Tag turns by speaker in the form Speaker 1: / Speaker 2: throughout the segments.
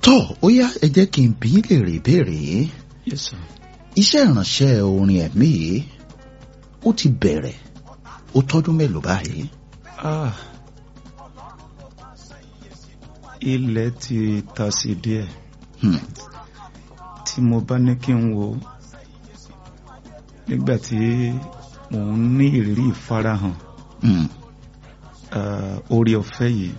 Speaker 1: tó ó yá ẹ jẹ́ kí n bí lè rè béèrè yìí
Speaker 2: yes sir.
Speaker 1: iṣẹ́ ìránṣẹ́ orin ẹ̀mí yìí ó ti bẹ̀rẹ̀ ó tọ́dún mélòó báyìí.
Speaker 2: ah ilẹ̀ ti ta sí díẹ̀
Speaker 1: Hmm.
Speaker 2: tí mo bá ní kí n wo nígbà tí mò ń ní ìrírí ìfarahàn
Speaker 1: Hmm.
Speaker 2: ah, oore ọ̀fẹ́ yìí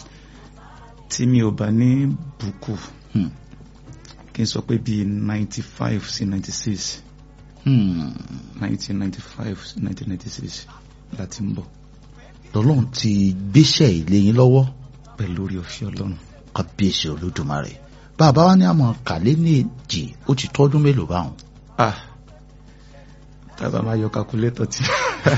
Speaker 2: tí mi ò bá ní bùkù
Speaker 1: Hmm.
Speaker 2: kí n sọ pé bíi ninety five sí ninety six
Speaker 1: Hmm.
Speaker 2: nineteen ninety five sí nineteen ninety six láti ń bọ̀
Speaker 1: lọ́lọ́run ti gbéṣẹ́ ilé yín lọ́wọ́
Speaker 2: pẹ̀lú oore ọ̀fẹ́ ọlọ́run.
Speaker 1: kábíyèsí olódùmarè bàbá wa ní àmọ́ kàlẹ́ ní èjì ó ti tọ́dún mélòó báwọn.
Speaker 2: ah tábà máa yọ kakulétọ̀ tí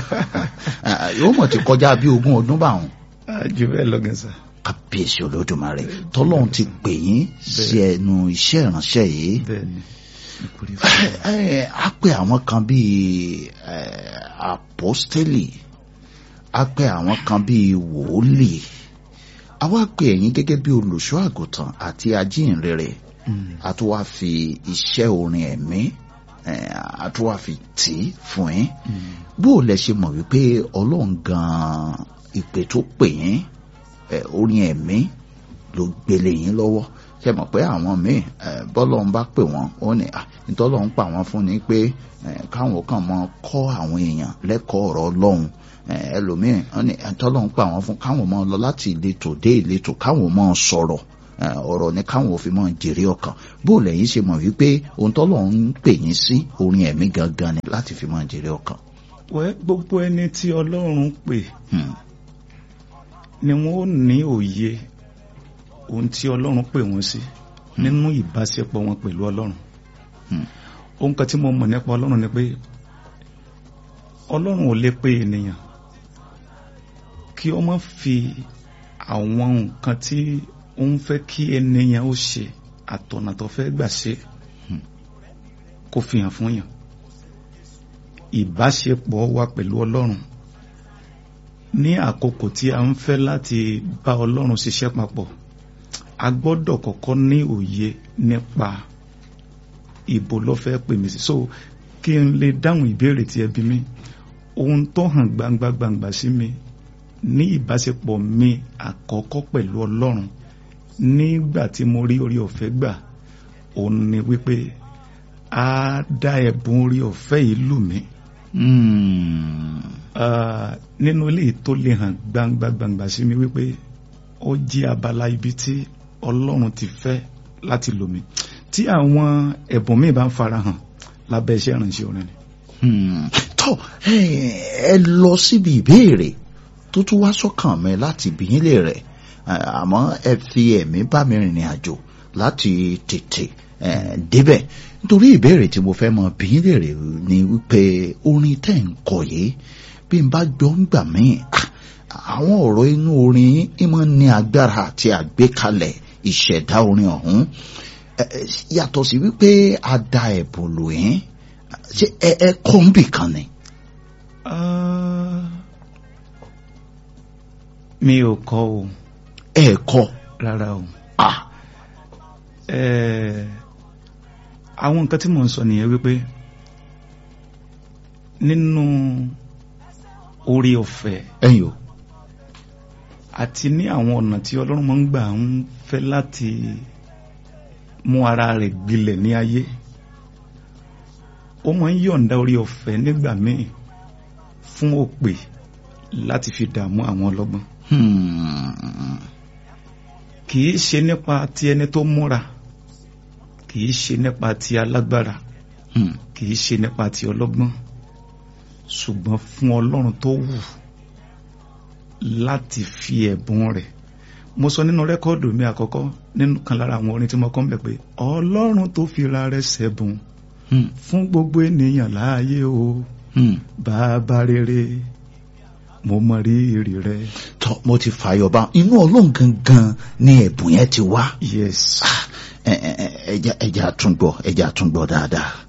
Speaker 1: Ah, yóò mọ̀ ti kọjá bí ogún ọdún báwọn.
Speaker 2: Ah, jù bẹ́ẹ̀ lọ gẹ̀ẹ́sà.
Speaker 1: kábíyèsí olódùmarè tọ́lọ́run ti pè yín sí ẹnu iṣẹ́ ìránṣẹ́ yìí.
Speaker 2: bẹ́ẹ̀ ni nítorí
Speaker 1: Ẹ, ẹ, a pè àwọn kan bíi ẹ, apostoli a pè àwọn kan bíi wòólì a wá pè ẹ̀yin gẹ́gẹ́ bí olùṣọ́ àgùntàn àti ajínrere a tún wá fi iṣẹ́ orin ẹ̀mí ẹ, a tún wá fi tì í fún yín bó o lẹ ṣe mọ̀ wípé ọlọ́run gan-an ìpè tó pè yín ẹ, orin ẹ̀mí ló gbélé yín lọ́wọ́ ṣe mọ̀ pé àwọn míì ẹ, bọ́lọ́run bá pè wọ́n ó ní à ìtọ́lọ́run pa wọ́n fún ni pé ẹ, káwọn kàn mọ kọ́ àwọn èèyàn lẹ́kọ̀ọ́ ọ̀rọ̀ ọlọ́run ẹ, ẹlòmíì ó ní ìtọ́lọ́run pa wọ́n fún káwọn mọ lọ láti ìletò dé ìletò káwọn mọ sọ̀rọ̀ ẹ, ọ̀rọ̀ ni káwọn ò fi mọ jèrè ọkàn bó lẹ́yìn ṣe mọ̀ wípé ohun tọ́lọ́run ń pè yín sí orin ẹ̀mí gangan ni láti fi mọ jèrè ọkàn.
Speaker 2: wẹ́ gbogbo ẹni tí ọlọ́run pè
Speaker 1: Hmm.
Speaker 2: ni wọ́n ó ní òye ohun tí ọlọ́run pè wọ́n sí nínú ìbáṣepọ̀ wọn pẹ̀lú ọlọ́run
Speaker 1: Hmm.
Speaker 2: ohun kan tí mo mọ̀ nípa ọlọ́run ni pé ọlọ́run ò lè pe ènìyàn kí ó má fi àwọn nǹkan tí ó ń fẹ́ kí ènìyàn ó ṣe àtọ̀nà tó fẹ́ gbà ṣe
Speaker 1: Hmm.
Speaker 2: kó fi hàn fún yàn ìbáṣepọ̀ wa pẹ̀lú ọlọ́run ní àkókò tí a ń fẹ́ láti bá ọlọ́run ṣiṣẹ́ papọ̀ a gbọ́dọ̀ kọ́kọ́ ní òye nípa ìbò ló fẹ́ pè mí sí so kí n lè dáhùn ìbéèrè tí ẹ bí mi ohun tó hàn gbangba gbangba sí mi ní ìbáṣepọ̀ mi àkọ́kọ́ pẹ̀lú ọlọ́run nígbà tí mo rí orí ọ̀fẹ́ gbà òun ni wípé a dá ẹ̀bùn orí ọ̀fẹ́ yìí lù mí
Speaker 1: Hmm.
Speaker 2: Ah, nínú eléyìí tó lè hàn gbangba gbangba sí mi wípé ó jẹ́ abala ibi tí ọlọ́run ti fẹ́ láti lò mí tí àwọn ẹ̀bùn míì bá ń farahàn lábẹ́ iṣẹ́ ìrànṣẹ́ orin ni.
Speaker 1: Hmm. tó ẹ ẹ lọ síbi ìbéèrè tó tún wá sọ́kàn mi láti bìyín lè rẹ̀ àmọ́ ẹ fi ẹ̀mí bá mi rìnrìn àjò láti tètè ẹ, débẹ̀ nítorí ìbéèrè tí mo fẹ́ mọ bìyín lè rẹ̀ ni wípé orin tẹ́ ń kọ yìí bí n bá gbọ́ ń gbà mí àwọn ọ̀rọ̀ inú orin yín máa ń ní agbára àti àgbékalẹ̀ ìṣẹ̀dá orin ọ̀hún ẹ, ẹ, yàtọ̀ sí wípé a da ẹ̀bùn lò yín ṣé ẹ ẹ kọ́ ń bì kan ni.
Speaker 2: Ah, mi ò kọ́ o
Speaker 1: ẹ kọ́
Speaker 2: rárá o
Speaker 1: à
Speaker 2: Eh, àwọn nǹkan tí mò ń sọ nìyẹn wípé nínú orí ọ̀fẹ́
Speaker 1: ẹ̀yin o.
Speaker 2: àti ní àwọn ọ̀nà tí ọlọ́run máa ń gbà ń fẹ́ láti mú ara rẹ̀ gbilẹ̀ ní ayé ó máa ń yọ̀ǹda orí ọ̀fẹ́ nígbà míì fún òpè láti fi dààmú àwọn ọlọ́gbọ́n
Speaker 1: Hmm.
Speaker 2: kì í ṣe nípa ti ẹni tó múra kì í ṣe nípa ti alágbára
Speaker 1: Hmm.
Speaker 2: kì í ṣe nípa ti ọlọ́gbọ́n ṣùgbọ́n fún ọlọ́run tó wù láti fi ẹ̀bùn rẹ̀ mo sọ nínú rẹ́kọ́ọ̀dù mi àkọ́kọ́ nínú kan lára àwọn orin tí mo kọ́ ń bẹ̀ pé ọlọ́run tó fi ra rẹ̀ ṣẹ̀bùn
Speaker 1: Hmm.
Speaker 2: fún gbogbo ènìyàn láàyè o
Speaker 1: Hmm.
Speaker 2: bàbá rere mo mọ rírì rẹ
Speaker 1: tọ́ mo ti fàyọ̀ bá inú ọlọ́run gangan ni ẹ̀bùn yẹn ti wá
Speaker 2: yes
Speaker 1: ẹ ẹ ẹ ẹja ẹja àtúngbọ̀ ẹja àtúngbọ̀ dáadáa.